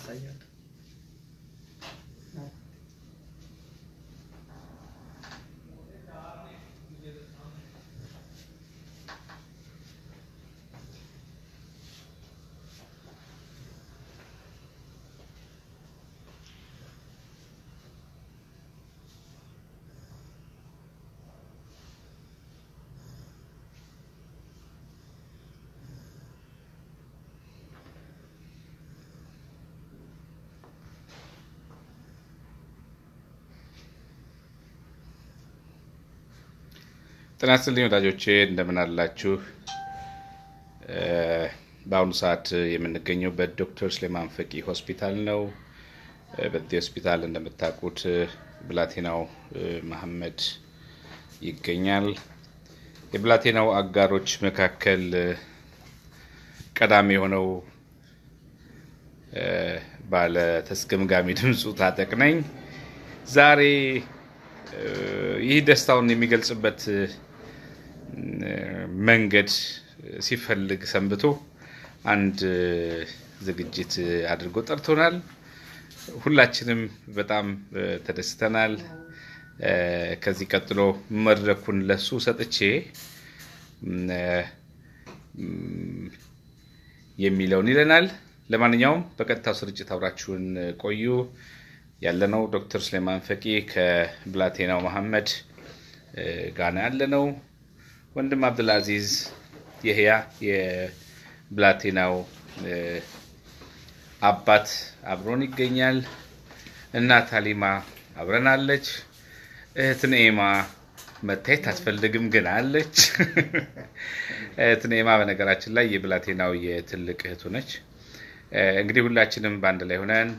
ታሳያለህ። ጤና ይስጥልኝ ወዳጆቼ እንደምን አላችሁ? በአሁኑ ሰዓት የምንገኘው በዶክተር ስሌማን ፈቂ ሆስፒታል ነው። በዚህ ሆስፒታል እንደምታውቁት ብላቴናው መሐመድ ይገኛል። የብላቴናው አጋሮች መካከል ቀዳሚ የሆነው ባለ ተስገምጋሚ ድምፁ ታጠቅ ነኝ። ዛሬ ይህ ደስታውን የሚገልጽበት መንገድ ሲፈልግ ሰንብቶ አንድ ዝግጅት አድርጎ ጠርቶናል። ሁላችንም በጣም ተደስተናል። ከዚህ ቀጥሎ መድረኩን ለሱ ሰጥቼ የሚለውን ይለናል። ለማንኛውም በቀጥታው ስርጭት አብራችሁን ቆዩ። ያለነው ዶክተር ስሌማን ፈቂ ከብላቴናው መሐመድ ጋና ያለነው ወንድም አብዱልአዚዝ የህያ የብላቴናው አባት አብሮን ይገኛል። እናት ሀሊማ አብረናለች። እህት ንኤማ መታየት አትፈልግም ግን አለች። እህት ንኤማ በነገራችን ላይ የብላቴናው የትልቅ እህቱ ነች። እንግዲህ ሁላችንም በአንድ ላይ ሆነን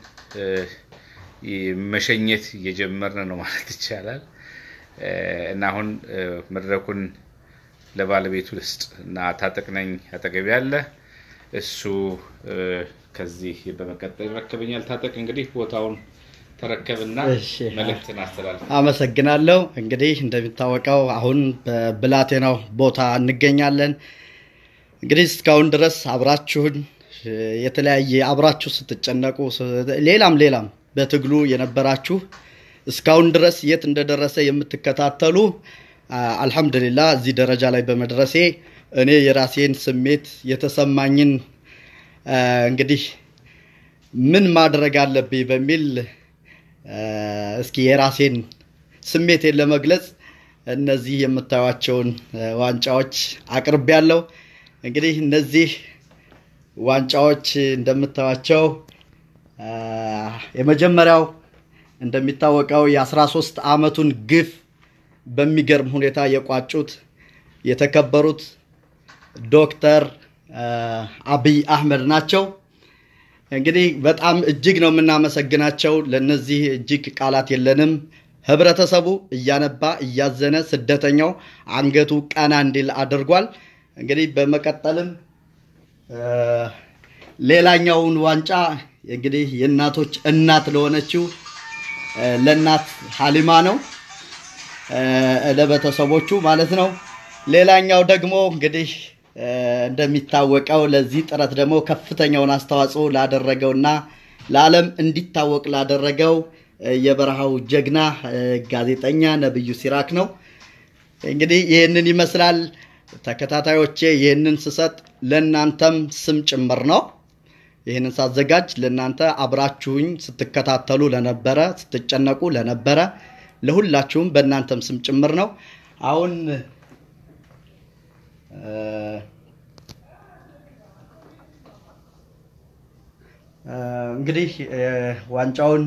መሸኘት እየጀመርን ነው ማለት ይቻላል። እና አሁን መድረኩን ለባለቤቱ ልስጥ እና ታጠቅ ነኝ አጠገቢ ያለ እሱ ከዚህ በመቀጠል ይረከበኛል። ታጠቅ እንግዲህ ቦታውን ተረከብና እሺ። መልእክትን አስተላልፍ። አመሰግናለሁ። እንግዲህ እንደሚታወቀው አሁን በብላቴናው ቦታ እንገኛለን። እንግዲህ እስካሁን ድረስ አብራችሁን የተለያየ አብራችሁ ስትጨነቁ ሌላም ሌላም በትግሉ የነበራችሁ እስካሁን ድረስ የት እንደደረሰ የምትከታተሉ አልሐምዱሊላህ እዚህ ደረጃ ላይ በመድረሴ እኔ የራሴን ስሜት የተሰማኝን እንግዲህ ምን ማድረግ አለብኝ በሚል እስኪ የራሴን ስሜቴን ለመግለጽ እነዚህ የምታዩቸውን ዋንጫዎች አቅርቤያለሁ። እንግዲህ እነዚህ ዋንጫዎች እንደምታዩቸው የመጀመሪያው እንደሚታወቀው የ13 ዓመቱን ግፍ በሚገርም ሁኔታ የቋጩት የተከበሩት ዶክተር አብይ አህመድ ናቸው። እንግዲህ በጣም እጅግ ነው የምናመሰግናቸው። ለነዚህ እጅግ ቃላት የለንም። ህብረተሰቡ እያነባ እያዘነ ስደተኛው አንገቱ ቀና እንዲል አድርጓል። እንግዲህ በመቀጠልም ሌላኛውን ዋንጫ እንግዲህ የእናቶች እናት ለሆነችው ለእናት ሀሊማ ነው ለቤተሰቦቹ ማለት ነው። ሌላኛው ደግሞ እንግዲህ እንደሚታወቀው ለዚህ ጥረት ደግሞ ከፍተኛውን አስተዋጽኦ ላደረገውና ለዓለም እንዲታወቅ ላደረገው የበረሃው ጀግና ጋዜጠኛ ነብዩ ሲራክ ነው። እንግዲህ ይህንን ይመስላል ተከታታዮቼ። ይህንን ስሰጥ ለእናንተም ስም ጭምር ነው። ይህንን ሳዘጋጅ ለእናንተ አብራችሁኝ ስትከታተሉ ለነበረ ስትጨነቁ ለነበረ ለሁላችሁም በእናንተም ስም ጭምር ነው። አሁን እንግዲህ ዋንጫውን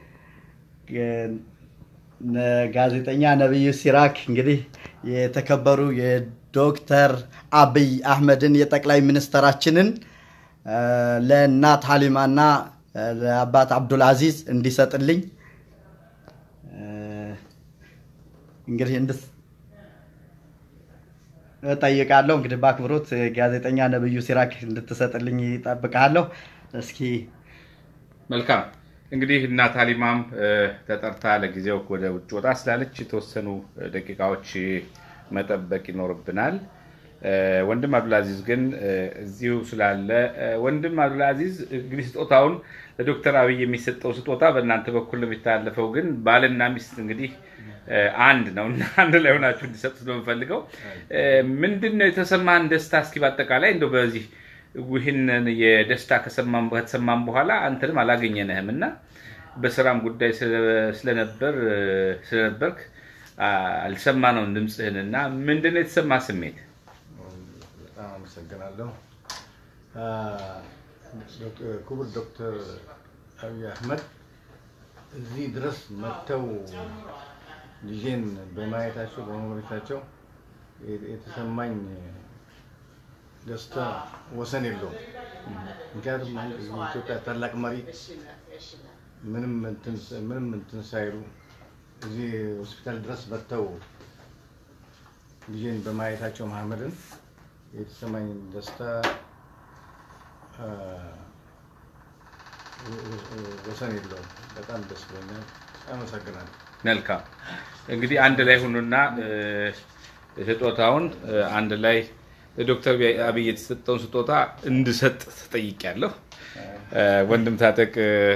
ጋዜጠኛ ነብዩ ሲራክ እንግዲህ የተከበሩ የዶክተር አብይ አህመድን የጠቅላይ ሚኒስተራችንን ለእናት ሀሊማና ለአባት አብዱል አዚዝ እንዲሰጥልኝ እንግዲህ እንድስ እጠይቃለሁ። እንግዲህ በአክብሮት ጋዜጠኛ ነብዩ ሲራክ እንድትሰጥልኝ ይጠብቃለሁ። እስኪ መልካም እንግዲህ እናት ሀሊማም ተጠርታ ለጊዜው ወደ ውጭ ወጣ ስላለች የተወሰኑ ደቂቃዎች መጠበቅ ይኖርብናል። ወንድም አብዱልአዚዝ ግን እዚሁ ስላለ ወንድም አብዱልአዚዝ እንግዲህ ስጦታውን ለዶክተር አብይ የሚሰጠው ስጦታ በእናንተ በኩል ነው የሚተላለፈው። ግን ባልና ሚስት እንግዲህ አንድ ነው እና አንድ ላይ ሆናችሁ እንዲሰጡ ስለምፈልገው ምንድን ነው የተሰማህን ደስታ እስኪ በአጠቃላይ እንደው በዚህ ይህንን የደስታ ከተሰማን በኋላ አንተንም አላገኘንህም እና በስራም ጉዳይ ስለነበር ስለነበርክ አልሰማነውም ድምፅህን እና ምንድን ነው የተሰማ ስሜት? በጣም አመሰግናለሁ። ክቡር ዶክተር አብይ አህመድ እዚህ ድረስ መጥተው ልጄን በማየታቸው በመጎብኘታቸው የተሰማኝ ደስታ ወሰን የለውም። ምክንያቱም አንድ የኢትዮጵያ ታላቅ መሪ ምንም እንትን ሳይሉ እዚህ ሆስፒታል ድረስ መጥተው ልጄን በማየታቸው መሐመድን የተሰማኝ ደስታ ወሰን የለውም። በጣም ደስ ብሎኛል። አመሰግናለሁ። መልካም እንግዲህ አንድ ላይ ሁኑና ስጦታውን አንድ ላይ ለዶክተር አብይ የተሰጠውን ስጦታ እንድሰጥ ተጠይቄያለሁ። ወንድም ታጠቅ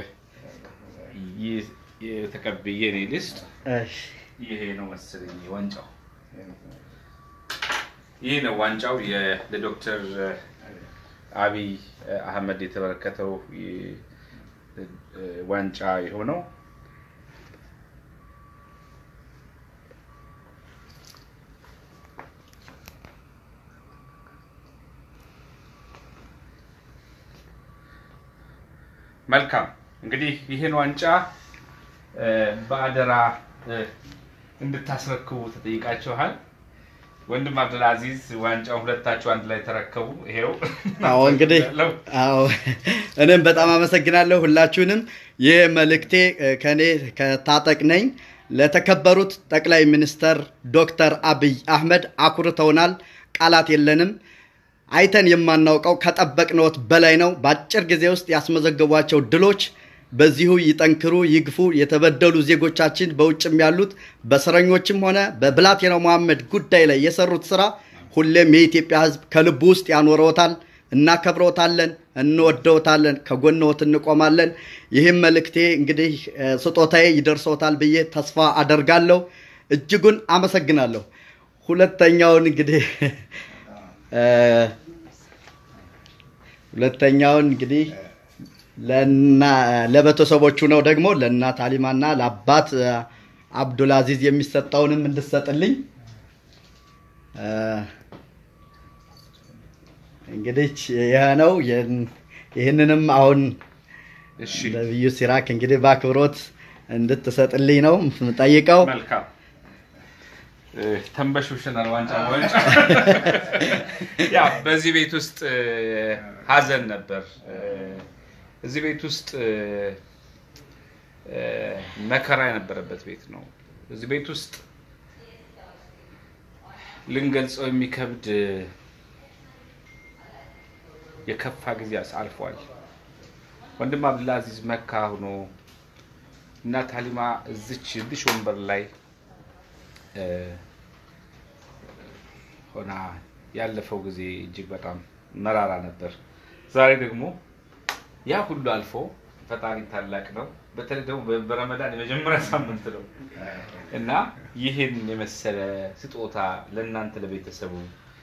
የተቀብዬ እኔ ልስጥ። ይሄ ነው መሰለኝ ዋንጫው። ይህ ነው ዋንጫው ለዶክተር አብይ አህመድ የተበረከተው ዋንጫ የሆነው መልካም እንግዲህ ይህን ዋንጫ በአደራ እንድታስረክቡ ተጠይቃችኋል። ወንድም አብዱልአዚዝ ዋንጫውን ሁለታችሁ አንድ ላይ ተረከቡ። ይሄው አዎ እንግዲህ አዎ እኔም በጣም አመሰግናለሁ ሁላችሁንም። ይህ መልእክቴ ከኔ ከታጠቅ ነኝ ለተከበሩት ጠቅላይ ሚኒስተር ዶክተር አብይ አህመድ አኩርተውናል። ቃላት የለንም። አይተን የማናውቀው ከጠበቅነዎት በላይ ነው። በአጭር ጊዜ ውስጥ ያስመዘገቧቸው ድሎች በዚሁ ይጠንክሩ፣ ይግፉ። የተበደሉ ዜጎቻችን በውጭም ያሉት በእስረኞችም ሆነ በብላቴናው መሐመድ ጉዳይ ላይ የሰሩት ስራ ሁሌም የኢትዮጵያ ሕዝብ ከልቡ ውስጥ ያኖረዎታል። እናከብረዎታለን፣ እንወደዎታለን፣ ከጎንዎት እንቆማለን። ይህም መልእክቴ እንግዲህ ስጦታዬ ይደርሰዎታል ብዬ ተስፋ አደርጋለሁ። እጅጉን አመሰግናለሁ። ሁለተኛውን እንግዲህ ሁለተኛውን እንግዲህ ለቤተሰቦቹ ነው ደግሞ ለእናት አሊማና ለአባት አብዱልአዚዝ የሚሰጠውንም እንድሰጥልኝ እንግዲህ ይህ ነው። ይህንንም አሁን ነቢዩ ሲራክ እንግዲህ በአክብሮት እንድትሰጥልኝ ነው የምጠይቀው። መልካም ተንበሽብሽናል። ዋንጫ ዋንጫ ያው በዚህ ቤት ውስጥ ሀዘን ነበር። እዚህ ቤት ውስጥ መከራ የነበረበት ቤት ነው። እዚህ ቤት ውስጥ ልንገልጸው የሚከብድ የከፋ ጊዜ አልፏል። ወንድም አብዱልአዚዝ መካ ሆኖ እናት ሀሊማ እዚች እዚሽ ወንበር ላይ ሆና ያለፈው ጊዜ እጅግ በጣም መራራ ነበር። ዛሬ ደግሞ ያ ሁሉ አልፎ ፈጣሪ ታላቅ ነው። በተለይ ደግሞ በረመዳን የመጀመሪያ ሳምንት ነው እና ይህን የመሰለ ስጦታ ለእናንተ ለቤተሰቡ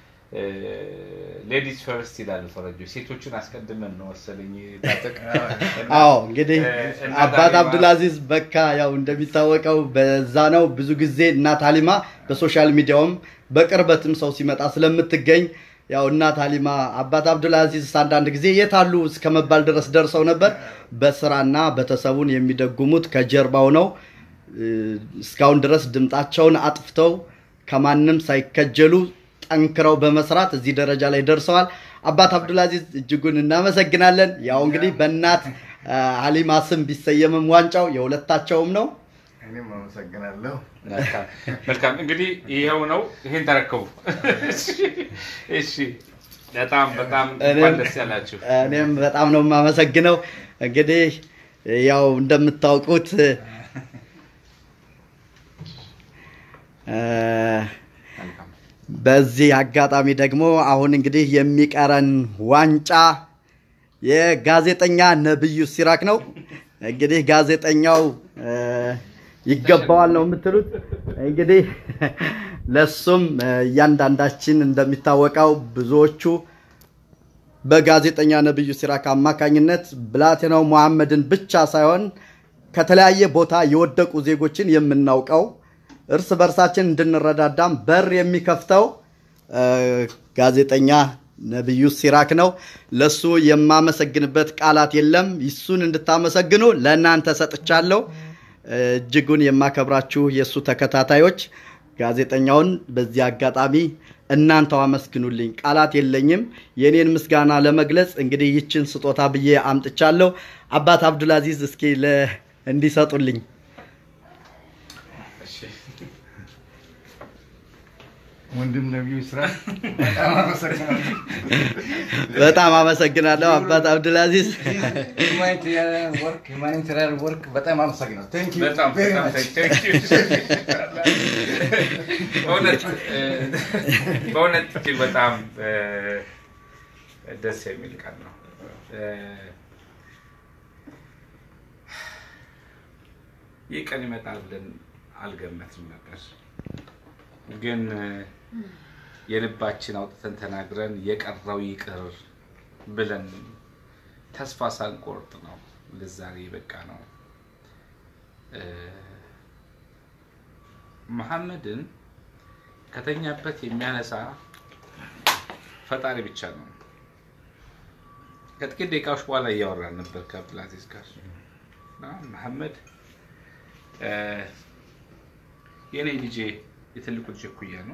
ሌዲስ ፈርስት ይላሉ ፈረንጆች። ሴቶችን አስቀድመን ነው መሰለኝ ታጠቅ። አዎ እንግዲህ አባት አብዱልአዚዝ በካ ያው እንደሚታወቀው በዛ ነው ብዙ ጊዜ እናት ሀሊማ በሶሻል ሚዲያውም በቅርበትም ሰው ሲመጣ ስለምትገኝ ያው እናት ሀሊማ አባት አብዱልአዚዝ አንዳንድ ጊዜ የት አሉ እስከ መባል ድረስ ደርሰው ነበር። በስራና ቤተሰቡን የሚደጉሙት ከጀርባው ነው። እስካሁን ድረስ ድምጣቸውን አጥፍተው ከማንም ሳይከጀሉ ጠንክረው በመስራት እዚህ ደረጃ ላይ ደርሰዋል። አባት አብዱልአዚዝ እጅጉን እናመሰግናለን። ያው እንግዲህ በእናት ሀሊማ ስም ቢሰየምም ዋንጫው የሁለታቸውም ነው። እኔም አመሰግናለሁ። መልካም እንግዲህ ይኸው ነው። ይሄን ተረከቡ። እሺ፣ በጣም በጣም እንኳን ደስ ያላችሁ። እኔም በጣም ነው የማመሰግነው። እንግዲህ ያው እንደምታውቁት በዚህ አጋጣሚ ደግሞ አሁን እንግዲህ የሚቀረን ዋንጫ የጋዜጠኛ ነብዩ ሲራክ ነው። እንግዲህ ጋዜጠኛው እ፣ ይገባዋል ነው የምትሉት? እንግዲህ ለሱም እ፣ እያንዳንዳችን እንደሚታወቀው ብዙዎቹ በጋዜጠኛ ነብዩ ሲራክ አማካኝነት ብላቴናው መሐመድን ብቻ ሳይሆን ከተለያየ ቦታ የወደቁ ዜጎችን የምናውቀው እርስ በርሳችን እንድንረዳዳም በር የሚከፍተው እ፣ ጋዜጠኛ ነብዩ ሲራክ ነው። ለሱ የማመሰግንበት ቃላት የለም። ይሱን እንድታመሰግኑ ለእናንተ ሰጥቻለሁ። እ፣ እጅጉን የማከብራችሁ የእሱ ተከታታዮች ጋዜጠኛውን በዚህ አጋጣሚ እናንተው አመስግኑልኝ። ቃላት የለኝም። የኔን ምስጋና ለመግለጽ እንግዲህ ይችን ስጦታ ብዬ አምጥቻለሁ። አባት አብዱልአዚዝ እስኪ ለ እንዲሰጡልኝ ወንድም ነቢዩ ስራ በጣም አመሰግናለሁ። በጣም አመሰግናለሁ አባት አብዱልአዚዝ። ሁማኒታሪያን ወርክ ሁማኒታሪያን ወርክ በጣም አመሰግናለሁ። ቴንክ ዩ በጣም ቬሪ በጣም ማች። thank you። በእውነት እ፣ በእውነት እጅግ በጣም እ፣ ደስ የሚል ቀን ነው። እ፣ ይህ ቀን ይመጣል ብለን አልገመትም ነበር፣ ግን እ፣ የልባችን አውጥተን ተናግረን የቀረው ይቅር ብለን ተስፋ ሳንቆርጥ ነው ለዛሬ በቃ ነው። እ፣ መሐመድን ከተኛበት የሚያነሳ ፈጣሪ ብቻ ነው። ከጥቂት ደቂቃዎች በኋላ እያወራን ነበር ከአብዱልአዚዝ ጋር እና መሐመድ እ፣ የእኔ ልጄ የትልቁ ልጄ እኩያ ነው።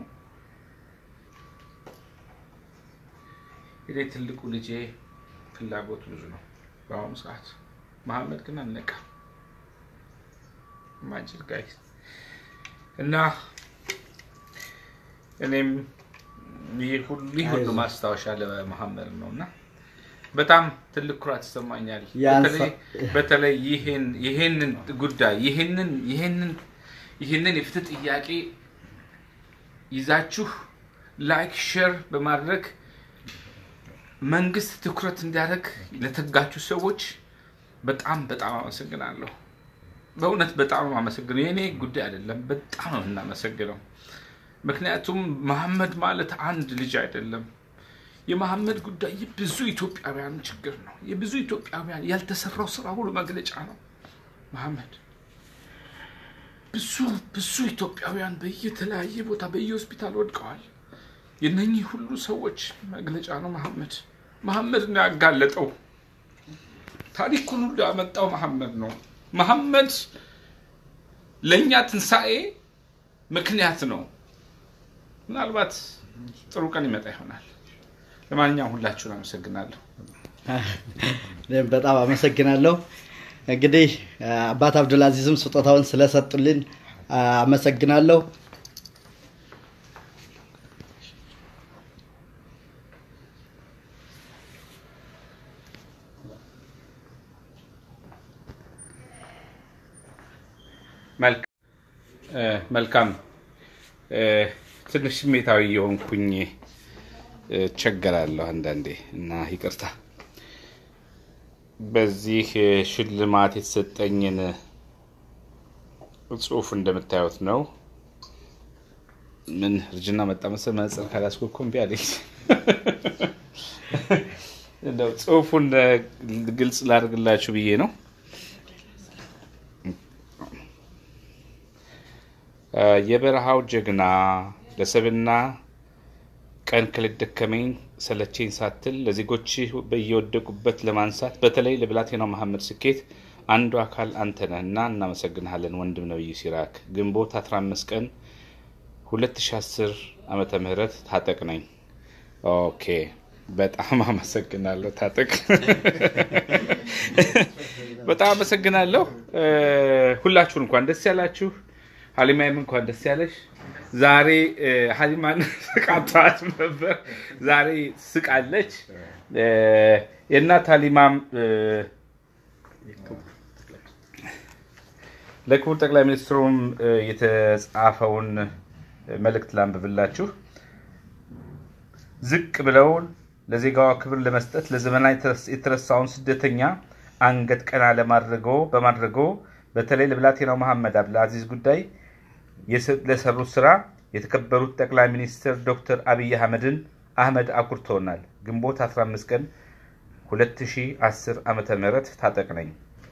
የኔ ትልቁ ልጄ ፍላጎቱ ብዙ ነው በአሁኑ ሰዓት። መሐመድ ግን አልነቃ ማጅል ጋይ እና እኔም ይህ ሁሉ ይህ ሁሉ ማስታወሻ ለመሐመድ ነው እና በጣም ትልቅ ኩራት ይሰማኛል። ያንሳ- በተለይ በተለይ ይህን ይህንን ጉዳይ ይህንን ይህንን ይህንን የፍትህ ጥያቄ ይዛችሁ ላይክ ሼር በማድረግ መንግስት ትኩረት እንዲያደርግ ለተጋችሁ ሰዎች በጣም በጣም አመሰግናለሁ። በእውነት በጣም አመሰግነው። የእኔ ጉዳይ አይደለም፣ በጣም ነው የምናመሰግነው። ምክንያቱም መሐመድ ማለት አንድ ልጅ አይደለም። የመሐመድ ጉዳይ የብዙ ኢትዮጵያውያን ችግር ነው። የብዙ ኢትዮጵያውያን ያልተሰራው ስራ ሁሉ መግለጫ ነው። መሐመድ ብዙ ብዙ ኢትዮጵያውያን በየተለያየ ቦታ በየሆስፒታል ወድቀዋል። የነኚህ ሁሉ ሰዎች መግለጫ ነው መሐመድ። መሐመድ ነው ያጋለጠው። ታሪኩን ሁሉ ያመጣው መሐመድ ነው። መሐመድ ለእኛ ትንሣኤ ምክንያት ነው። ምናልባት ጥሩ ቀን ይመጣ ይሆናል። ለማንኛውም ሁላችሁን አመሰግናለሁ። እኔም በጣም አመሰግናለሁ። እንግዲህ አባት አብዱልአዚዝም ስጦታውን ስለሰጡልን አመሰግናለሁ። መልክ- እ፣ መልካም እ፣ ትንሽ ስሜታዊ የሆንኩኝ እ፣ እቸገራለሁ አንዳንዴ እና ይቅርታ። በዚህ እ፣ ሽልማት የተሰጠኝን ጽሑፍ እንደምታዩት ነው። ምን እርጅና መጣ መሰል መነጽር ካላስኩ እኮ እምቢ አለኝ። እንደው ጽሑፉን እ፣ ግልጽ ላድርግላችሁ ብዬ ነው። የበረሃው ጀግና ለሰብና ቀን ከሌት ደከመኝ ሰለቸኝ ሳትል ለዜጎች በየወደቁበት ለማንሳት በተለይ ለብላቴናው መሐመድ ስኬት አንዱ አካል አንተ ነህ እና እናመሰግንሃለን ወንድም ነብዩ ሲራክ። ግንቦት 15 ቀን 2010 ዓመተ ምህረት ታጠቅ ነኝ። ኦኬ በጣም አመሰግናለሁ ታጠቅ። በጣም አመሰግናለሁ። እ፣ ሁላችሁን እንኳን ደስ ያላችሁ። ሀሊማይም እንኳን ደስ ያለሽ። ዛሬ እ፣ ሀሊማን ስቃቷት ነበር፣ ዛሬ ስቃለች። እ፣ የእናት ሀሊማም እ፣ ለክቡር ጠቅላይ ሚኒስትሩም እ፣ የተጻፈውን መልእክት ላንብብላችሁ። ዝቅ ብለው ለዜጋዋ ክብር ለመስጠት ለዘመናት የተረሳውን ስደተኛ አንገት ቀና ለማድረገው በማድረገው በተለይ ለብላቴናው መሐመድ አብዱልአዚዝ ጉዳይ ለሰሩት ስራ የተከበሩት ጠቅላይ ሚኒስትር ዶክተር አብይ አህመድን አህመድ አኩርተውናል። ግንቦት 15 ቀን 2010 ዓመተ ምህረት ታጠቅ ነኝ።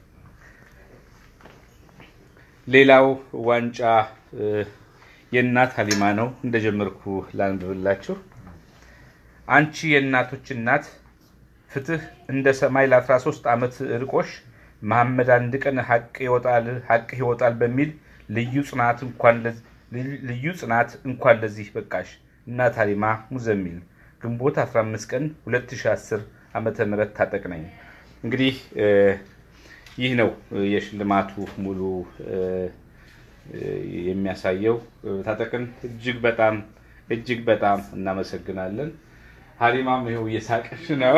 ሌላው ዋንጫ የእናት ሀሊማ ነው። እንደጀመርኩ ላንብብላችሁ። አንቺ የእናቶች እናት ፍትህ እንደ ሰማይ ለ13 ዓመት ርቆሽ መሐመድ አንድ ቀን ሀቅ ይወጣል ሀቅ ይወጣል በሚል ልዩ ጽናት እንኳን ልዩ ጽናት እንኳን ለዚህ በቃሽ። እናት ሀሊማ ሙዘሚል ግንቦት 15 ቀን 2010 ዓመተ ምህረት ታጠቅ ነኝ። እንግዲህ ይህ ነው የሽልማቱ ሙሉ የሚያሳየው። ታጠቅን እጅግ በጣም እጅግ በጣም እናመሰግናለን። ሀሊማም ይኸው እየሳቀሽ ነው።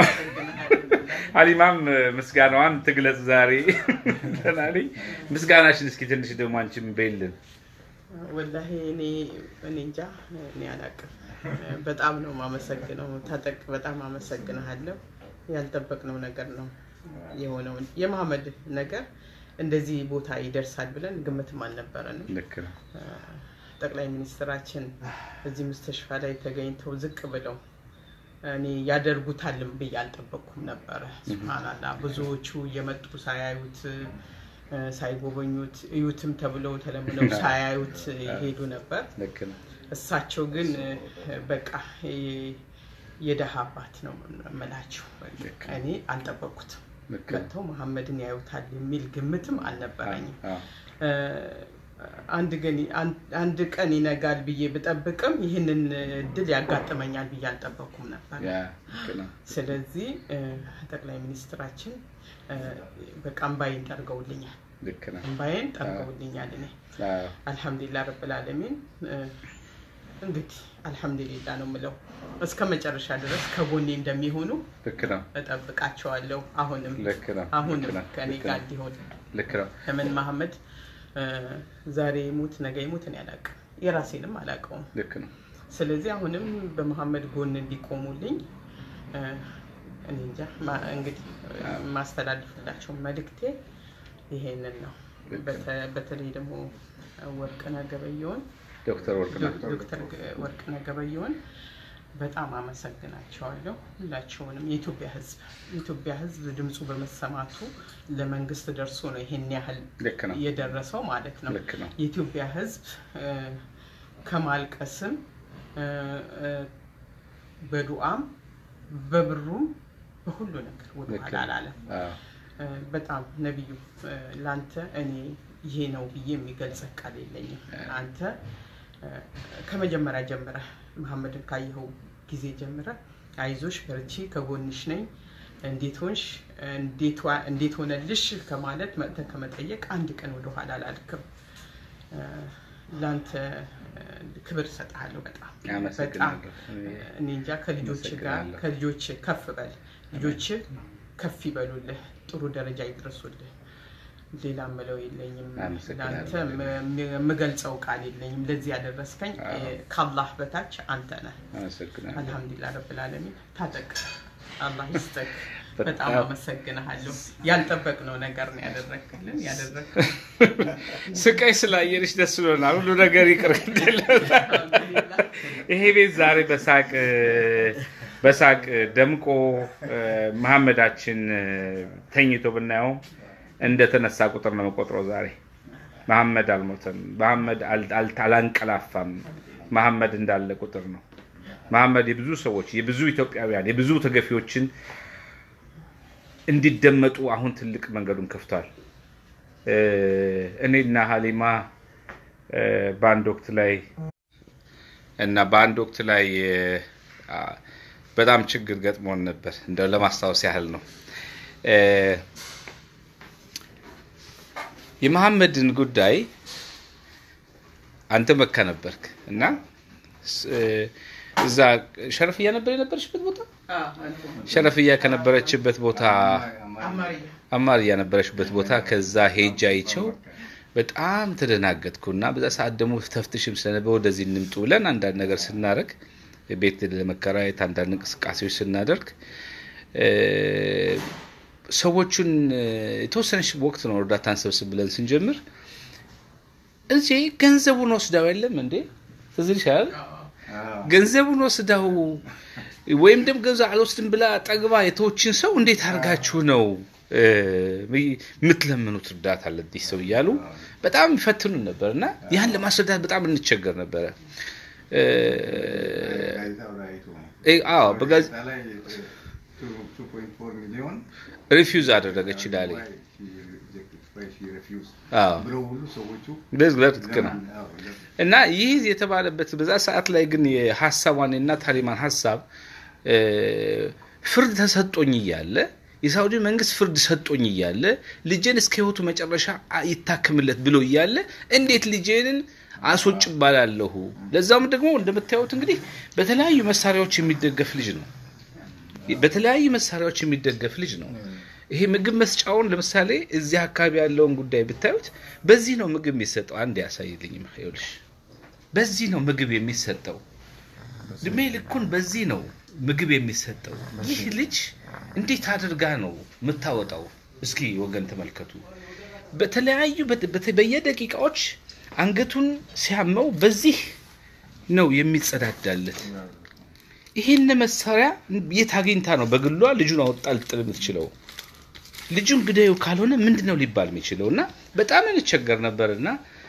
ሀሊማም ምስጋናዋን ትግለጽ ዛሬ ተናለኝ። ምስጋናሽን እስኪ ትንሽ ደግሞ አንቺም በይልን። ወላሂ እኔ እኔ እንጃ እኔ አላቅም። በጣም ነው የማመሰግነው። ታጠቅ በጣም አመሰግንሃለሁ። ያልጠበቅነው ነገር ነው የሆነው። የመሐመድ ነገር እንደዚህ ቦታ ይደርሳል ብለን ግምትም አልነበረንም። ልክ ነው። ጠቅላይ ሚኒስትራችን እዚህ ሙስተሽፋ ላይ ተገኝተው ዝቅ ብለው እኔ ያደርጉታልም ብዬ አልጠበቅኩም ነበረ። ሱብሃናላ ብዙዎቹ እየመጡ ሳያዩት ሳይጎበኙት እዩትም ተብለው ተለምነው ሳያዩት ይሄዱ ነበር። ልክ ነው። እሳቸው ግን በቃ የደሃ አባት ነው የምላቸው። እኔ አልጠበቅኩትም። ልክ ነው። መጥተው መሐመድን ያዩታል የሚል ግምትም አልነበረኝም። አዎ፣ አንድ ግን አንድ ቀን ይነጋል ብዬ ብጠብቅም ይህንን እድል ያጋጥመኛል ብዬ አልጠበቅኩም ነበር። ያ ልክ ነው። ስለዚህ ጠቅላይ ሚኒስትራችን በቃ እምባዬን ጠርገውልኛል። ልክ ነው። እምባዬን ጠርገውልኛል። እኔ አዎ፣ አልሐምዱሊላህ ረብል ዓለሚን እንግዲህ አልሐምዱሊላህ ነው የምለው። እስከ መጨረሻ ድረስ ከጎኔ እንደሚሆኑ ልክ ነው። እጠብቃቸዋለሁ። አሁንም ልክ ነው። አሁንም ልክ ነው። ከኔ ልክ ጋር ነው። እንዲሆን ልክ ነው። ለምን መሐመድ ዛሬ ይሙት ነገ ይሙት እኔ አላውቅም፣ የራሴንም አላውቀውም። ልክ ነው። ስለዚህ አሁንም በመሐመድ ጎን እንዲቆሙልኝ እኔ እንጃ ማ- እንግዲህ የማስተላልፍላቸው መልእክቴ ይሄንን ነው። በተ- በተለይ ደግሞ ወርቅነህ ገበየሁን ዶክተር ወርቅነህ ዶክተር ወርቅነህ ገበየሁን በጣም አመሰግናቸዋለሁ። ሁላቸውንም የኢትዮጵያ ሕዝብ የኢትዮጵያ ሕዝብ ድምፁ በመሰማቱ ለመንግስት ደርሶ ነው ይሄን ያህል ልክ ነው። የደረሰው ማለት ነው። ልክ ነው። የኢትዮጵያ ሕዝብ እ፣ ከማልቀስም እ፣ እ፣ በዱዓም በብሩም በሁሉ ነገር ልክ ወደኋላ ነው። አላለም። አዎ፣ እ፣ በጣም ነቢዩ እ፣ ለአንተ እኔ ይሄ ነው ብዬ የሚገልጽ ቃል የለኝም። አንተ እ፣ ከመጀመሪያ ጀምረህ መሐመድን ካየኸው ጊዜ ጀምረህ አይዞሽ፣ በርቺ፣ ከጎንሽ ነኝ፣ እንዴት ሆንሽ፣ እንዴት ዋ- እንዴት ሆነልሽ ከማለት መጥተህ ከመጠየቅ አንድ ቀን ወደኋላ አላልክም። እ፣ ለአንተ እ፣ ክብር እሰጥሃለሁ። በጣም በጣም አመሰግናለሁ። እኔ እንጃ ከልጆች ጋር አመሰግናለሁ። ከልጆች ከፍ በል ልጆች ከፍ ይበሉልህ፣ ጥሩ ደረጃ ይድረሱልህ። ሌላ ምለው የለኝም። አመሰግናለሁ። ለአንተ የምገልጸው ቃል የለኝም። ለዚህ ያደረስከኝ አዎ። እ፣ ከአላህ በታች አንተ ነህ። አመሰግናለሁ። አልሐምዱሊላህ ረብል ዓለሚን። ታጠቅ አላህ ይስጠቅ። በጣም በጣም አመሰግንሃለሁ። ያልጠበቅነው ነገር ነው ያደረግክልን ያደረግ ስቃይ ስላየንሽ ደስ ብሎናል። ሁሉ ነገር ይቅር ይሄ ቤት ዛሬ በሳቅ በሳቅ ደምቆ እ፣ መሐመዳችን እ፣ ተኝቶ ብናየው እንደተነሳ ቁጥር ነው መቆጥረው። ዛሬ መሐመድ አልሞተም። መሐመድ አል- አል- አላንቀላፋም። መሐመድ እንዳለ ቁጥር ነው። መሐመድ የብዙ ሰዎች የብዙ ኢትዮጵያውያን የብዙ ተገፊዎችን እንዲደመጡ አሁን ትልቅ መንገዱን ከፍቷል። እ፣ እኔና ሀሊማ እ፣ በአንድ ወቅት ላይ እና በአንድ ወቅት ላይ እ፣ አ፣ በጣም ችግር ገጥሞን ነበር። እንደው ለማስታወስ ያህል ነው። እ፣ የመሐመድን ጉዳይ አንተ መካ ነበርክ እና ስ- እ፣ እዛ ሸረፍያ ነበር የነበረችበት ቦታ ሸረፍያ ከነበረችበት ቦታ አማርያ አማርያ ነበረችበት ቦታ ከዛ ሄጃ አይቸው በጣም ተደናገጥኩ እና በዛ ሰዓት ደግሞ ተፍትሽም ስለነበር ወደዚህ እንምጡ ብለን አንዳንድ ነገር ስናደርግ ቤት ለመከራየት አንዳንድ እንቅስቃሴዎች ስናደርግ እ፣ ሰዎቹን እ፣ የተወሰነች ወቅት ነው እርዳታን ሰብስብ ብለን ስንጀምር እዚህ ገንዘቡን ወስዳው የለም እንዴ ትዝ ይልሻል? ገንዘቡን ወስዳው ወይም ደግሞ ገንዘብ አልወስድም ብላ ጠግባ የተዎችን ሰው እንዴት አድርጋችሁ ነው እ፣ የምትለምኑት እርዳታ ለዚህ ሰው እያሉ በጣም ይፈትኑን ነበር እና ያን ለማስረዳት በጣም እንቸገር ነበረ። እ፣ እ፣ አዎ በጋዝ ሚሊዮን ሪፊውዝ አደረገች ይላል። አዎ ብለው ሁሉ ሰዎቹ በዚህ ልክ ነው። እና ይህ የተባለበት በዛ ሰዓት ላይ ግን የሀሳቧን የእናት ሀሊማን ሀሳብ እ፣ ፍርድ ተሰጦኝ እያለ የሳውዲ መንግስት ፍርድ ሰጦኝ እያለ ልጄን እስከ ህይወቱ መጨረሻ አ- ይታክምለት ብሎ እያለ እንዴት ልጄንን አስወጭ ባላለሁ? ለዛውም ደግሞ እንደምታዩት እንግዲህ በተለያዩ መሳሪያዎች የሚደገፍ ልጅ ነው። በተለያዩ መሳሪያዎች የሚደገፍ ልጅ ነው። ይሄ ምግብ መስጫውን ለምሳሌ እዚህ አካባቢ ያለውን ጉዳይ ብታዩት በዚህ ነው ምግብ የሚሰጠው። አንድ ያሳይልኝ ይኸውልሽ፣ በዚህ ነው ምግብ የሚሰጠው። እድሜ ልኩን በዚህ ነው ምግብ የሚሰጠው። ይህ ልጅ እንዴት አድርጋ ነው የምታወጣው? እስኪ ወገን ተመልከቱ። በተለያዩ በት- በት- በየደቂቃዎች አንገቱን ሲያመው በዚህ ነው የሚጸዳዳለት። ይህን መሳሪያ የት አግኝታ ነው በግሏ ልጁን አወጣ ልጥል የምትችለው? ልጁን ግደዩ ካልሆነ ምንድን ነው ሊባል የሚችለው? እና በጣም እንቸገር ነበር እና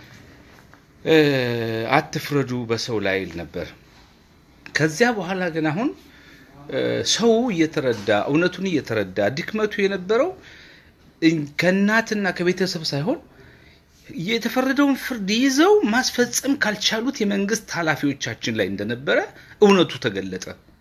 እ፣ አትፍረዱ በሰው ላይ ይል ነበር። ከዚያ በኋላ ግን አሁን እ፣ ሰው እየተረዳ እውነቱን እየተረዳ ድክመቱ የነበረው እኝ- ከእናትና ከቤተሰብ ሳይሆን የተፈረደውን ፍርድ ይዘው ማስፈጸም ካልቻሉት የመንግስት ኃላፊዎቻችን ላይ እንደነበረ እውነቱ ተገለጠ።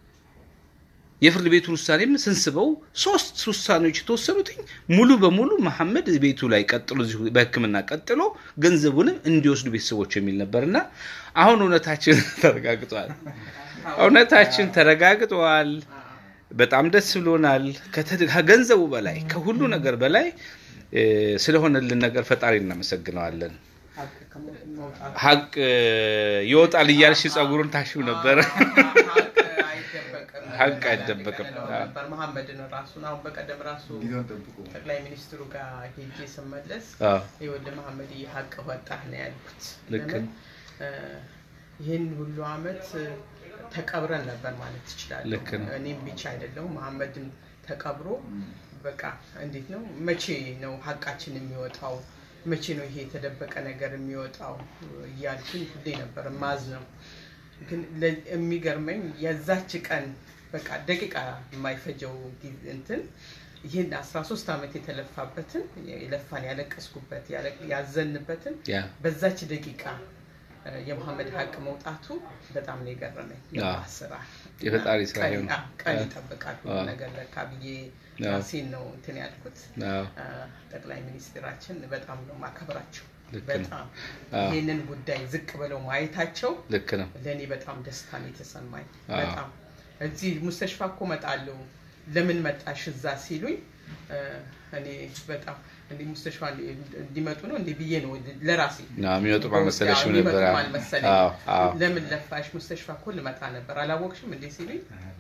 የፍርድ ቤቱን ውሳኔም ስንስበው ሶስት ውሳኔዎች የተወሰኑትኝ ሙሉ በሙሉ መሐመድ ቤቱ ላይ ቀጥሎ እዚሁ በሕክምና ቀጥሎ ገንዘቡንም እንዲወስዱ ቤተሰቦች የሚል ነበርና አሁን እውነታችን ተረጋግጧል። እውነታችን ተረጋግጧል። በጣም ደስ ብሎናል። ከተ- ከገንዘቡ በላይ ከሁሉ ነገር በላይ እ፣ ስለሆነልን ነገር ፈጣሪ እናመሰግነዋለን። ሀቅ ከመውጣት ሀቅ እ፣ ይወጣል እያልሽ ጸጉሩን ታሽው ነበረ። ሀቅ አይደበቅም ሀቅ አይደበቅም። እንለው ነበር መሐመድን ራሱን አሁን በቀደም ራሱ ጊዜውን ጠብቁ ጠቅላይ ሚኒስትሩ ጋር ሄጄ ስመለስ አዎ፣ ይኸውልህ መሐመድ ሀቅ ወጣህ ነው ያልኩት። ልክ ለምን ነው። እ፣ ይህን ሁሉ አመት እ፣ ተቀብረን ነበር ማለት ትችላለህ። ልክ ነው። እኔም ብቻ አይደለሁም መሐመድም ተቀብሮ በቃ እንዴት ነው መቼ ነው ሀቃችን የሚወጣው? መቼ ነው ይሄ የተደበቀ ነገር የሚወጣው እያልኩኝ ሁሌ ነበር ማዝ ነው። ግን ለ- የሚገርመኝ የዛች ቀን በቃ ደቂቃ የማይፈጀው ጊዜ እንትን ይህን 13 ዓመት የተለፋበትን የለፋን ያለቀስኩበት ያለ- ያዘንበትን ያ በዛች ደቂቃ እ፣ የመሐመድ ሀቅ መውጣቱ በጣም ነው የገረመኝ። የአላህ ስራ የፈጣሪ ስራ ቀን- ይሆን። አዎ፣ ቀን አዎ። ይጠብቃል ሁሉ አዎ። ነገር ለካ ብዬ አዎ። ራሴን ነው እንትን ያልኩት። አዎ፣ አ፣ ጠቅላይ ሚኒስትራችን በጣም ነው ማከብራቸው። ልክ ነው። በጣም አዎ። ይህንን ጉዳይ ዝቅ ብለው ማየታቸው ልክ ነው። ለእኔ በጣም ደስታ ነው የተሰማኝ። አዎ። በጣም እዚህ ሙስተሽፋ እኮ እመጣለሁ ለምን መጣሽ እዛ ሲሉኝ እ፣ እኔ በጣም እንዲ ሙስተሽፋ እንዲመጡ ነው እንዲ ብዬ ነው ለራሴ ና የሚወጡ ባልመሰለሽም የሚመጡ ነበር። አዎ፣ አልመሰለኝም። አዎ፣ አዎ። ለምን ለፋሽ ሙስተሽፋ እኮ ልመጣ ነበር አላወቅሽም እንዴ ሲሉኝ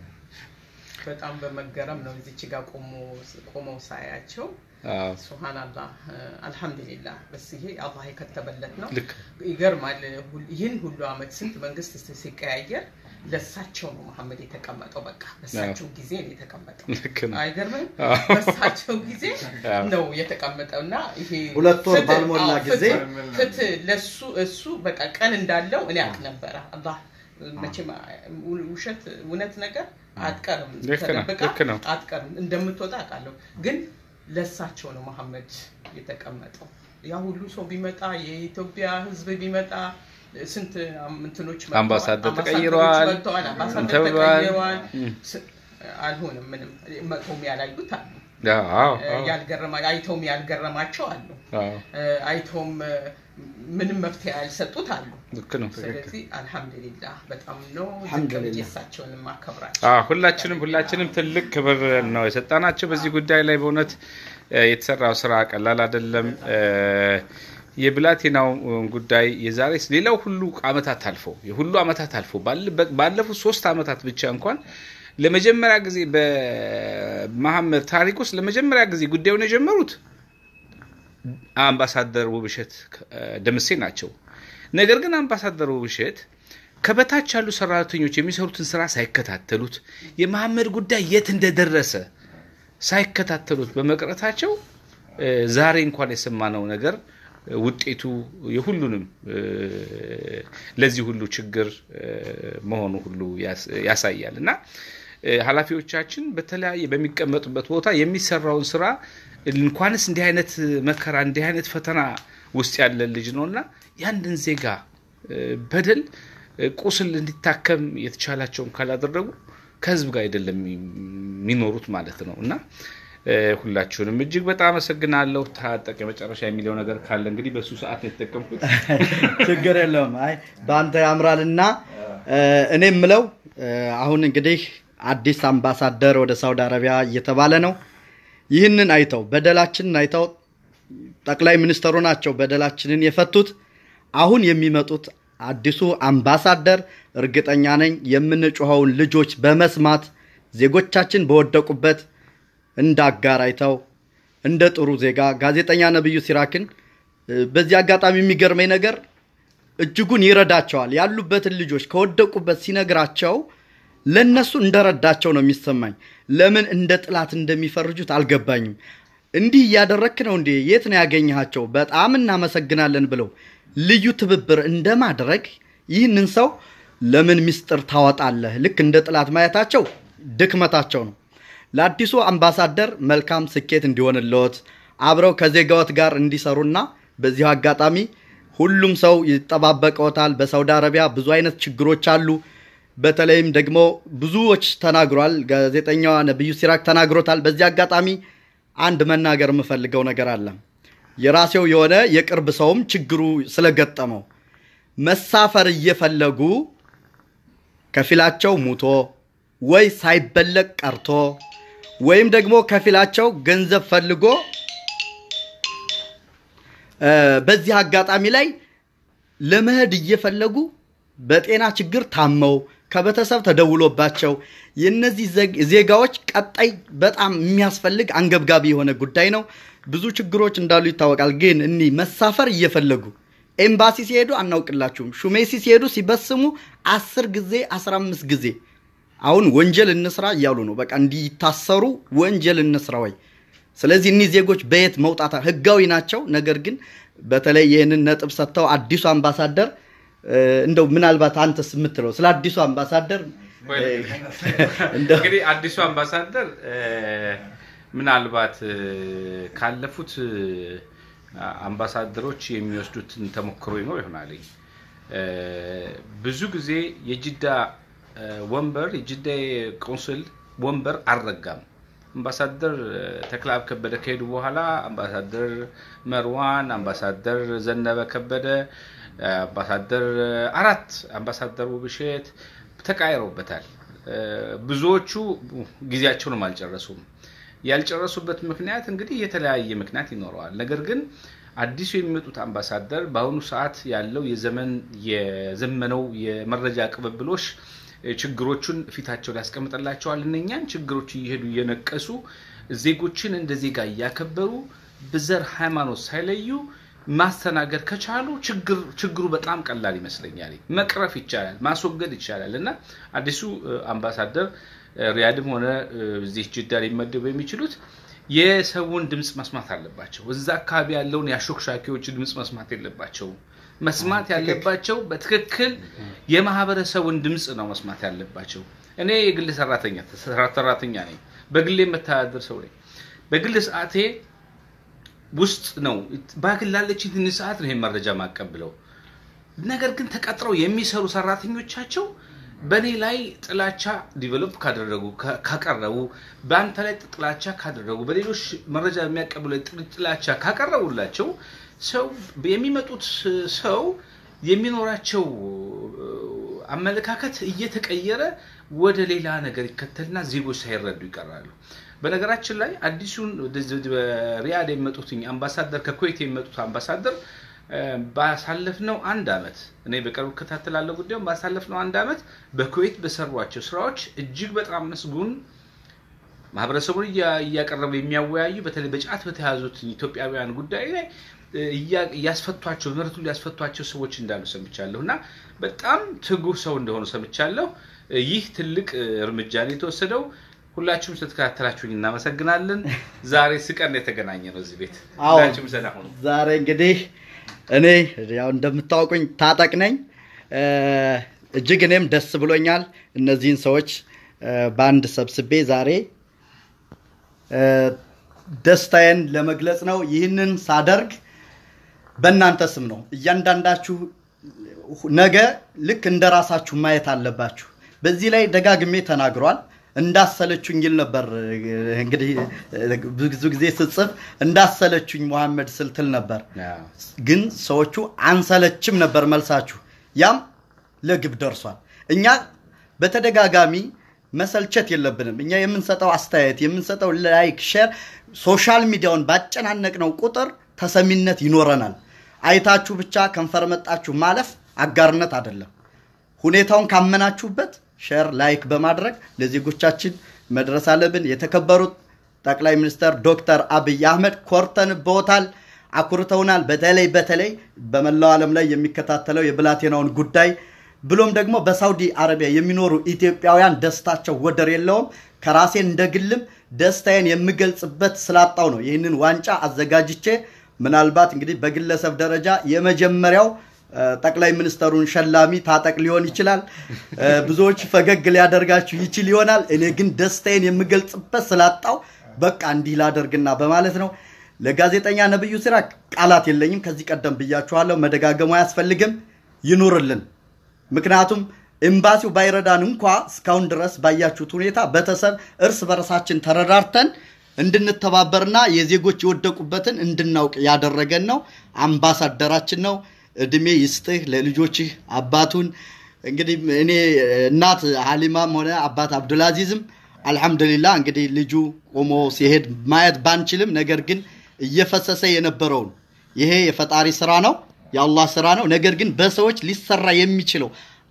በጣም በመገረም ነው እዚች ጋር ቆሞ ቆመው ሳያቸው አዎ፣ ሱብሃንአላህ አልሐምዱሊላህ በስ ይሄ አላህ የከተበለት ነው። ልክ ይገርማል። ሁል- ይህን ሁሉ አመት ስንት መንግስት ስ- ሲቀያየር ለሳቸው ነው መሐመድ የተቀመጠው። በቃ በሳቸው ጊዜ ነው የተቀመጠው። ልክ ነው። አይገርምም? አዎ። በሳቸው ጊዜ አዎ። ነው የተቀመጠው እና ይሄ ሁለት ወር ፍትህ- ባልሞላ አዎ፣ ጊዜ ፍትህ- ፍትህ ለሱ እሱ በቃ ቀን እንዳለው እኔ አውቅ ነበረ። አላህ መቼም ውሸት እውነት ነገር አትቀርም፣ ልክ ነው፣ ተደብቃ ልክ ነው። አትቀርም እንደምትወጣ አውቃለሁ። ግን ለሳቸው ነው መሐመድ የተቀመጠው። ያ ሁሉ ሰው ቢመጣ የኢትዮጵያ ሕዝብ ቢመጣ ስንት እንትኖች መጥተዋል፣ አምባሳደር አምባሳደሮች ተቀይረዋል፣ መጥተዋል፣ አምባሳደር ተብለዋል። ተቀይረዋል። እም። ስ- አልሆነም ምንም መጥተውም ያላዩት አሉ፣ አዎ፣ አዎ፣ አዎ፣ ያልገረማ አይተውም ያልገረማቸው አሉ፣ አዎ። አይተውም ምንም መፍትሄ ያልሰጡት አሉ። ልክ ነው። ስለዚህ አልሐምዱሊላህ በጣም ነው አልሐምዱሊላህ። የሳቸውን ማከብራቸው። አዎ፣ ሁላችንም ሁላችንም ትልቅ ክብር ነው የሰጣናቸው። በዚህ ጉዳይ ላይ በእውነት እ፣ የተሰራው ስራ ቀላል አይደለም። እ፣ የብላቴናው ጉዳይ የዛሬ ሌላው ሁሉ አመታት አልፎ የሁሉ አመታት አልፎ ባለፉት ሶስት አመታት ብቻ እንኳን ለመጀመሪያ ጊዜ በመሐመድ ታሪክ ውስጥ ለመጀመሪያ ጊዜ ጉዳዩን የጀመሩት አምባሳደር ውብሸት ደምሴ ናቸው። ነገር ግን አምባሳደር ውብሸት ከበታች ያሉ ሰራተኞች የሚሰሩትን ስራ ሳይከታተሉት የመሐመድ ጉዳይ የት እንደደረሰ ሳይከታተሉት በመቅረታቸው ዛሬ እንኳን የሰማነው ነገር ውጤቱ የሁሉንም ለዚህ ሁሉ ችግር መሆኑ ሁሉ ያሳያል እና ኃላፊዎቻችን በተለያየ በሚቀመጡበት ቦታ የሚሰራውን ስራ እንኳንስ እንዲህ አይነት መከራ እንዲህ አይነት ፈተና ውስጥ ያለ ልጅ ነው እና ያንድን ዜጋ በደል ቁስል እንዲታከም የተቻላቸውን ካላደረጉ ከህዝብ ጋር አይደለም የሚኖሩት ማለት ነው እና ሁላችሁንም እጅግ በጣም አመሰግናለሁ። ታጠቅ የመጨረሻ የሚለው ነገር ካለ እንግዲህ በሱ ሰዓት ነው የተጠቀምኩት። ችግር የለውም። አይ በአንተ ያምራልና እኔ የምለው አሁን እንግዲህ አዲስ አምባሳደር ወደ ሳውዲ አረቢያ እየተባለ ነው። ይህንን አይተው በደላችንን አይተው ጠቅላይ ሚኒስተሩ ናቸው በደላችንን የፈቱት። አሁን የሚመጡት አዲሱ አምባሳደር እርግጠኛ ነኝ የምንጮኸውን ልጆች በመስማት ዜጎቻችን በወደቁበት እንደ አጋር አይተው እንደ ጥሩ ዜጋ ጋዜጠኛ ነብዩ ሲራክን በዚህ አጋጣሚ የሚገርመኝ ነገር እጅጉን ይረዳቸዋል። ያሉበትን ልጆች ከወደቁበት ሲነግራቸው ለነሱ እንደረዳቸው ነው የሚሰማኝ። ለምን እንደ ጥላት እንደሚፈርጁት አልገባኝም። እንዲህ እያደረክ ነው እንዴ? የት ነው ያገኘሃቸው? በጣም እናመሰግናለን ብለው ልዩ ትብብር እንደማድረግ ይህንን ሰው ለምን ምስጢር ታወጣለህ? ልክ እንደ ጥላት ማየታቸው ድክመታቸው ነው። ለአዲሱ አምባሳደር መልካም ስኬት እንዲሆንልዎት አብረው ከዜጋዎት ጋር እንዲሰሩና በዚሁ አጋጣሚ ሁሉም ሰው ይጠባበቀዎታል። በሳውዲ አረቢያ ብዙ አይነት ችግሮች አሉ። በተለይም ደግሞ ብዙዎች ተናግሯል። ጋዜጠኛዋ ነብዩ ሲራክ ተናግሮታል። በዚህ አጋጣሚ አንድ መናገር የምፈልገው ነገር አለ። የራሴው የሆነ የቅርብ ሰውም ችግሩ ስለገጠመው መሳፈር እየፈለጉ ከፊላቸው ሙቶ ወይ ሳይበለቅ ቀርቶ ወይም ደግሞ ከፊላቸው ገንዘብ ፈልጎ በዚህ አጋጣሚ ላይ ለመሄድ እየፈለጉ በጤና ችግር ታመው ከቤተሰብ ተደውሎባቸው የእነዚህ ዜጋዎች ቀጣይ በጣም የሚያስፈልግ አንገብጋቢ የሆነ ጉዳይ ነው። ብዙ ችግሮች እንዳሉ ይታወቃል። ግን እኒህ መሳፈር እየፈለጉ ኤምባሲ ሲሄዱ አናውቅላችሁም፣ ሹሜሲ ሲሄዱ ሲበስሙ አስር ጊዜ አስራ አምስት ጊዜ አሁን ወንጀል እንስራ እያሉ ነው። በቃ እንዲታሰሩ ወንጀል እንስራ ወይ። ስለዚህ እኒህ ዜጎች በየት መውጣት ህጋዊ ናቸው። ነገር ግን በተለይ ይህንን ነጥብ ሰጥተው አዲሱ አምባሳደር እንደው ምናልባት አንተስ የምትለው ስለ አዲሱ አምባሳደር እንግዲህ አዲሱ አምባሳደር ምናልባት ካለፉት አምባሳደሮች የሚወስዱትን ተሞክሮ ይኖር ይሆናል። ብዙ ጊዜ የጅዳ ወንበር የጅዳ ቆንስል ወንበር አልረጋም። አምባሳደር ተክለአብ ከበደ ከሄዱ በኋላ አምባሳደር መርዋን፣ አምባሳደር ዘነበ ከበደ፣ አምባሳደር አራት አምባሳደር ውብሸት ተቃይረውበታል። ብዙዎቹ ጊዜያቸውንም አልጨረሱም። ያልጨረሱበት ምክንያት እንግዲህ የተለያየ ምክንያት ይኖረዋል። ነገር ግን አዲሱ የሚመጡት አምባሳደር በአሁኑ ሰዓት ያለው የዘመን የዘመነው የመረጃ ቅብብሎች ችግሮቹን ፊታቸው ላይ ያስቀምጥላቸዋል። እነኛን ችግሮች እየሄዱ እየነቀሱ ዜጎችን እንደ ዜጋ እያከበሩ በዘር ሃይማኖት ሳይለዩ ማስተናገድ ከቻሉ ችግሩ በጣም ቀላል ይመስለኛል። መቅረፍ ይቻላል፣ ማስወገድ ይቻላል እና አዲሱ አምባሳደር ሪያድም ሆነ እዚህ ጅዳ ሊመደቡ የሚችሉት የሰውን ድምፅ መስማት አለባቸው። እዛ አካባቢ ያለውን የአሾክሻኪዎች ድምፅ መስማት የለባቸውም። መስማት ያለባቸው በትክክል የማህበረሰቡን ድምፅ ነው መስማት ያለባቸው። እኔ የግል ሰራተኛ ሰራተኛ ነኝ። በግሌ የምተዳደር ሰው ነኝ። በግል ሰዓቴ ውስጥ ነው ባግል ላለችኝ ትንሽ ሰዓት ነው ይሄን መረጃ ማቀብለው። ነገር ግን ተቀጥረው የሚሰሩ ሰራተኞቻቸው በእኔ ላይ ጥላቻ ዲቨሎፕ ካደረጉ ካቀረቡ፣ በአንተ ላይ ጥላቻ ካደረጉ፣ በሌሎች መረጃ የሚያቀብሉ ላይ ጥላቻ ካቀረቡላቸው ሰው የሚመጡት ሰው የሚኖራቸው አመለካከት እየተቀየረ ወደ ሌላ ነገር ይከተልና ዜጎች ሳይረዱ ይቀራሉ። በነገራችን ላይ አዲሱን ሪያድ የሚመጡት አምባሳደር ከኩዌት የሚመጡት አምባሳደር እ፣ ባሳለፍነው አንድ አመት እኔ በቅርብ እከታተላለሁ ጉዳዩን። ባሳለፍነው አንድ አመት በኩዌት በሰሯቸው ስራዎች እጅግ በጣም ምስጉን ማህበረሰቡን እያ- እያቀረቡ የሚያወያዩ በተለይ በጫት በተያዙት ኢትዮጵያውያን ጉዳይ ላይ እ፣ እያ- እያስፈቷቸው ምርቱን ሊያስፈቷቸው ሰዎች እንዳሉ ሰምቻለሁ እና በጣም ትጉህ ሰው እንደሆኑ ሰምቻለሁ። እ፣ ይህ ትልቅ እ፣ እርምጃ ነው የተወሰደው። ሁላችሁም ስለተከታተላችሁኝ እናመሰግናለን። ዛሬ ስቀን የተገናኘ ነው እዚህ ቤት። አዎ። ሁላችሁም ሰላም ሁኑ። ዛሬ እንግዲህ እኔ ያው እንደምታውቁኝ ታጠቅ ነኝ። እ፣ እጅግ እኔም ደስ ብሎኛል እነዚህን ሰዎች እ፣ በአንድ ሰብስቤ ዛሬ እ፣ ደስታዬን ለመግለጽ ነው። ይህንን ሳደርግ በእናንተ ስም ነው። እያንዳንዳችሁ ነገ ልክ እንደ ራሳችሁ ማየት አለባችሁ። በዚህ ላይ ደጋግሜ ተናግሯል። እንዳሰለችኝ ይል ነበር። እንግዲህ ብዙ ጊዜ ስጽፍ እንዳሰለችኝ መሐመድ ስልትል ነበር። አዎ። ግን ሰዎቹ አንሰለችም ነበር መልሳችሁ። ያም ለግብ ደርሷል። እኛ በተደጋጋሚ መሰልቸት የለብንም። እኛ የምንሰጠው አስተያየት፣ የምንሰጠው ላይክ፣ ሼር ሶሻል ሚዲያውን ባጨናነቅነው ቁጥር ተሰሚነት ይኖረናል። አይታችሁ ብቻ ከንፈር መጣችሁ ማለፍ አጋርነት አይደለም። ሁኔታውን ካመናችሁበት ሼር ላይክ በማድረግ ለዜጎቻችን መድረስ አለብን። የተከበሩት ጠቅላይ ሚኒስትር ዶክተር አብይ አህመድ ኮርተንብዎታል፣ አኩርተውናል። በተለይ በተለይ በመላው ዓለም ላይ የሚከታተለው የብላቴናውን ጉዳይ ብሎም ደግሞ በሳውዲ አረቢያ የሚኖሩ ኢትዮጵያውያን ደስታቸው ወደር የለውም። ከራሴ እንደ ግልም ደስታዬን የምገልጽበት ስላጣው ነው ይህንን ዋንጫ አዘጋጅቼ ምናልባት እንግዲህ በግለሰብ ደረጃ የመጀመሪያው እ፣ ጠቅላይ ሚኒስተሩን ሸላሚ ታጠቅ ሊሆን ይችላል። እ፣ ብዙዎች ፈገግ ሊያደርጋችሁ ይችል ይሆናል። እኔ ግን ደስታዬን የምገልጽበት ስላጣው በቃ እንዲህ ላደርግና በማለት ነው። ለጋዜጠኛ ነብዩ ስራ ቃላት የለኝም። ከዚህ ቀደም ብያችኋለሁ። መደጋገሙ አያስፈልግም። ይኑርልን። ምክንያቱም ኤምባሲው ባይረዳን እንኳ እስካሁን ድረስ ባያችሁት ሁኔታ ቤተሰብ እርስ በርሳችን ተረዳርተን እንድንተባበርና የዜጎች የወደቁበትን እንድናውቅ ያደረገን ነው። አምባሳደራችን ነው። እድሜ ይስጥህ ለልጆችህ አባቱን እንግዲህ እኔ እናት ሀሊማም ሆነ አባት አብዱልአዚዝም አልሐምዱሊላህ እንግዲህ ልጁ ቆሞ ሲሄድ ማየት ባንችልም፣ ነገር ግን እየፈሰሰ የነበረውን ይሄ የፈጣሪ ስራ ነው፣ የአላህ ስራ ነው። ነገር ግን በሰዎች ሊሰራ የሚችለው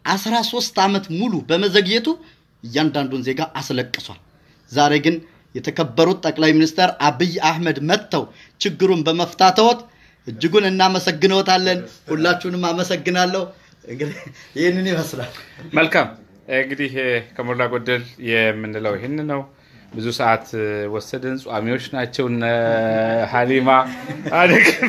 13 ዓመት ሙሉ በመዘግየቱ እያንዳንዱን ዜጋ አስለቅሷል። ዛሬ ግን የተከበሩት ጠቅላይ ሚኒስትር አብይ አህመድ መጥተው ችግሩን በመፍታተዎት እጅጉን እናመሰግነዎታለን። ሁላችሁንም አመሰግናለሁ። እንግዲህ ይህንን ይመስላል። መልካም እንግዲህ እ፣ ከሞላ ጎደል የምንለው ይህን ነው። ብዙ ሰዓት እ፣ ወሰድን። ጿሚዎች ናቸው እነ ሀሊማ አደክም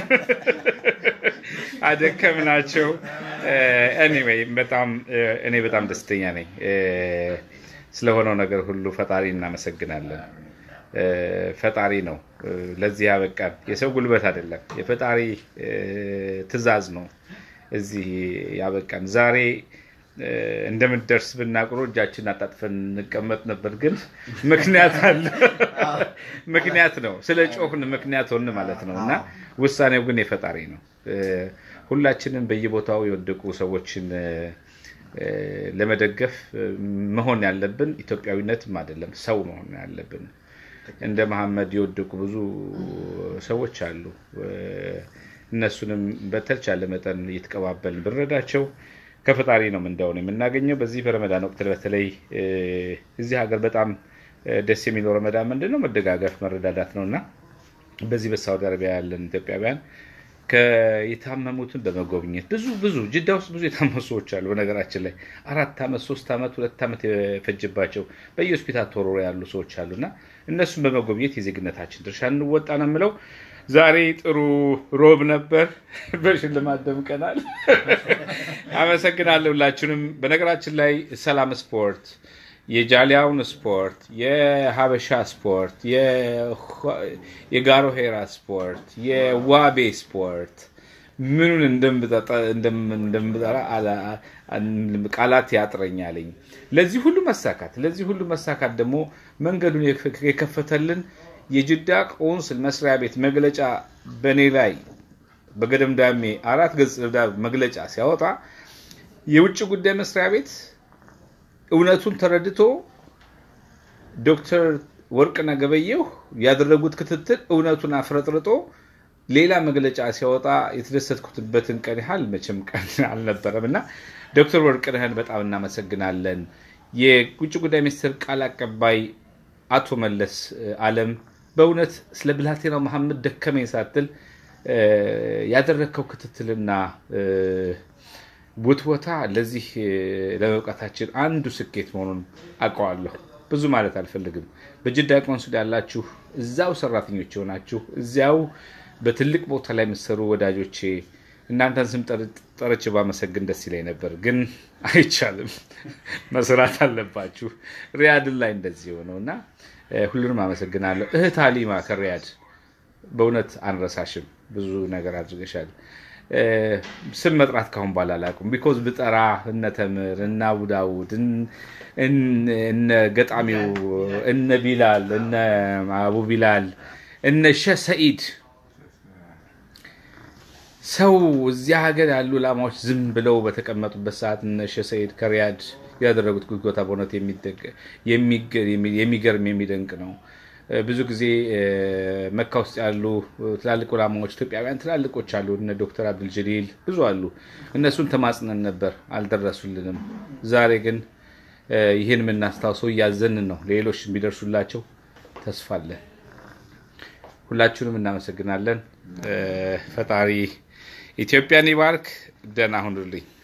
አደከም ናቸው። ኤኒዌይ በጣም እ፣ እኔ በጣም ደስተኛ ነኝ እ፣ ስለሆነው ነገር ሁሉ ፈጣሪ እናመሰግናለን። እ፣ ፈጣሪ ነው እ፣ ለዚህ ያበቃን። የሰው ጉልበት አይደለም፣ የፈጣሪ እ፣ ትዕዛዝ ነው እዚህ ያበቃን። ዛሬ እ፣ እንደምንደርስ ብናቅሮ እጃችን አጣጥፈን እንቀመጥ ነበር፣ ግን ምክንያት አለ። ምክንያት ነው ስለ ጮህን ምክንያት ሆን ማለት ነው። እና ውሳኔው ግን የፈጣሪ ነው። እ፣ ሁላችንም በየቦታው የወደቁ ሰዎችን እ፣ እ፣ ለመደገፍ እ፣ መሆን ያለብን ኢትዮጵያዊነትም አይደለም ሰው መሆን ያለብን። እንደ መሐመድ የወደቁ ብዙ ሰዎች አሉ። እ፣ እነሱንም በተቻለ መጠን እየተቀባበልን ብንረዳቸው ከፈጣሪ ነው ምንዳውን የምናገኘው። በዚህ በረመዳን ወቅት በተለይ እ፣ እዚህ ሀገር በጣም እ፣ ደስ የሚለው ረመዳን ምንድን ነው? መደጋገፍ መረዳዳት ነው እና በዚህ በሳውዲ አረቢያ ያለን ኢትዮጵያውያን የታመሙትን በመጎብኘት ብዙ ብዙ ጅዳ ውስጥ ብዙ የታመሙ ሰዎች አሉ። በነገራችን ላይ አራት ዓመት ሶስት ዓመት ሁለት ዓመት የፈጀባቸው በየሆስፒታል ተወርሮ ያሉ ሰዎች አሉ እና እነሱን በመጎብኘት የዜግነታችን ድርሻ እንወጣ ነው የምለው። ዛሬ ጥሩ ሮብ ነበር። በሽልማት ደምቀናል። አመሰግናለሁ ሁላችሁንም። በነገራችን ላይ ሰላም ስፖርት የጃሊያውን ስፖርት፣ የሀበሻ ስፖርት፣ የጋሮ ሄራ ስፖርት፣ የዋቤ ስፖርት ምኑን እንደምጠራ ቃላት ያጥረኛለኝ። ለዚህ ሁሉ መሳካት ለዚህ ሁሉ መሳካት ደግሞ መንገዱን የከፈተልን የጅዳ ቆንስል መስሪያ ቤት መግለጫ በእኔ ላይ በገደምዳሜ አራት ገጽ መግለጫ ሲያወጣ የውጭ ጉዳይ መስሪያ ቤት እውነቱን ተረድቶ ዶክተር ወርቅነህ ገበየሁ ያደረጉት ክትትል እውነቱን አፍረጥርጦ ሌላ መግለጫ ሲያወጣ የተደሰትኩትበትን ቀን ያህል መቼም ቀን አልነበረም እና ዶክተር ወርቅነህን በጣም እናመሰግናለን። የውጭ ጉዳይ ሚኒስትር ቃል አቀባይ አቶ መለስ አለም በእውነት ስለ ብላቴናው መሐመድ ደከመኝ ሳትል ያደረግከው ክትትልና ውትወታ ለዚህ ለመብቃታችን አንዱ ስኬት መሆኑን አውቀዋለሁ። ብዙ ማለት አልፈልግም። በጅዳ ቆንሱል ያላችሁ እዛው ሰራተኞች የሆናችሁ እዚያው በትልቅ ቦታ ላይ የምትሰሩ ወዳጆቼ እናንተን ስም ጠርቼ ባመሰግን ደስ ይለኝ ነበር፣ ግን አይቻልም። መስራት አለባችሁ። ሪያድን ላይ እንደዚህ የሆነው እና ሁሉንም አመሰግናለሁ። እህት ሀሊማ ከሪያድ በእውነት አንረሳሽም። ብዙ ነገር አድርገሻል። ስም መጥራት ካሁን በኋላ አላውቅም። ቢኮዝ ብጠራ እነ ተምር እነ አቡዳውድ እነ ገጣሚው እነ ቢላል እነ አቡ ቢላል እነ ሸህ ሰኢድ ሰው እዚያ ሀገር ያሉ ላማዎች ዝም ብለው በተቀመጡበት ሰዓት እነ ሸህ ሰኢድ ከሪያድ ያደረጉት ጉትጎታ በእውነት የሚገርም የሚደንቅ ነው። ብዙ ጊዜ መካ ውስጥ ያሉ ትላልቅ ዑላማዎች ኢትዮጵያውያን ትላልቆች አሉ። እነ ዶክተር አብዱል ጀሊል ብዙ አሉ። እነሱን ተማጽነን ነበር፣ አልደረሱልንም። ዛሬ ግን ይህን የምናስታውሰው እያዘንን ነው። ሌሎች የሚደርሱላቸው ተስፋ አለን። ሁላችሁንም እናመሰግናለን። ፈጣሪ ኢትዮጵያን ይባርክ። ደህና ሁኑልኝ።